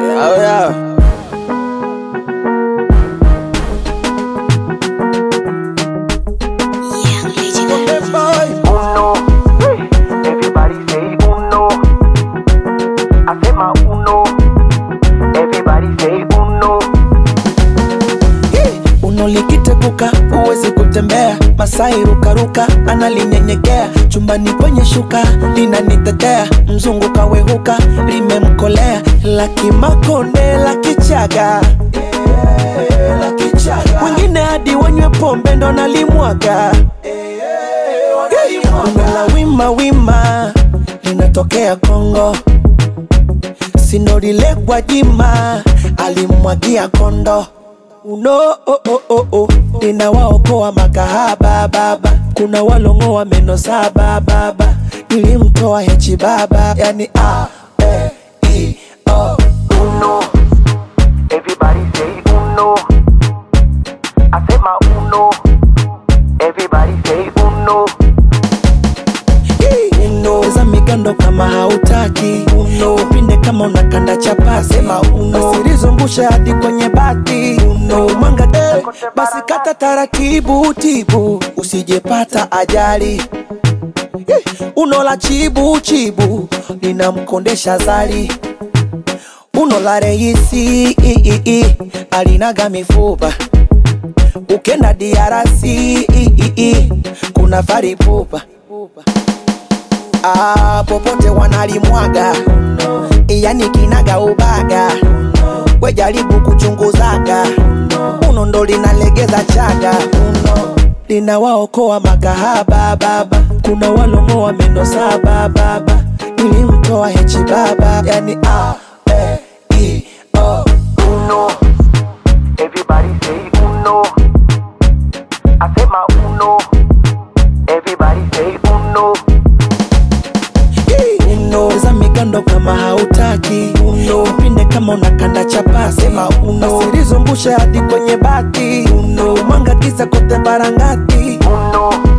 Oh yeah. Young legend. Okay, boy. uno. Everybody say uno. I say my uno. Everybody say uno. uno likiteguka huwezi kutembea masai rukaruka analinyenyekea chumbani kwenye shuka linanitetea mzungu kawehuka limemkolea lakimakonde la kichaga wengine hadi wanywe pombe ndo nalimwaga Bongo la wima wima linatokea Kongo, sinorile Gwajima alimwagia kondo uno oh, oh, oh, oh. ninawaokoa makahaba baba, kuna walongoa meno saba baba, nilimtoa hechi baba, yani a e i o Uno. Everybody say uno. I say my uno. Everybody say uno. uno za migando kama hautaki uno pinde kama unakanda chapasi sema uno asilizungusha hadi kwenye bati uno mwanga de basi kata taratibu tibu usijepata ajali Eh, uno la chibu chibu linamkondesha zali uno la reisi i, i, i, alinaga mifupa ukenda diarasi i, i, i, kuna faripupa ah, popote wanalimwaga yani kinaga ubaga we jaribu kuchunguzaga uno ndo linalegeza chaga uno linawaokoa makahaba baba kuna walongoa meno saba baba nilimtoa hechi baba yani a e i o Uno. Everybody say uno. I say my uno. Everybody say uno. uno za migando kama hautaki uno pinde kama unakanda chapasi sema uno asilizungusha hadi kwenye bati uno mwanga kisa kote barangati Uno.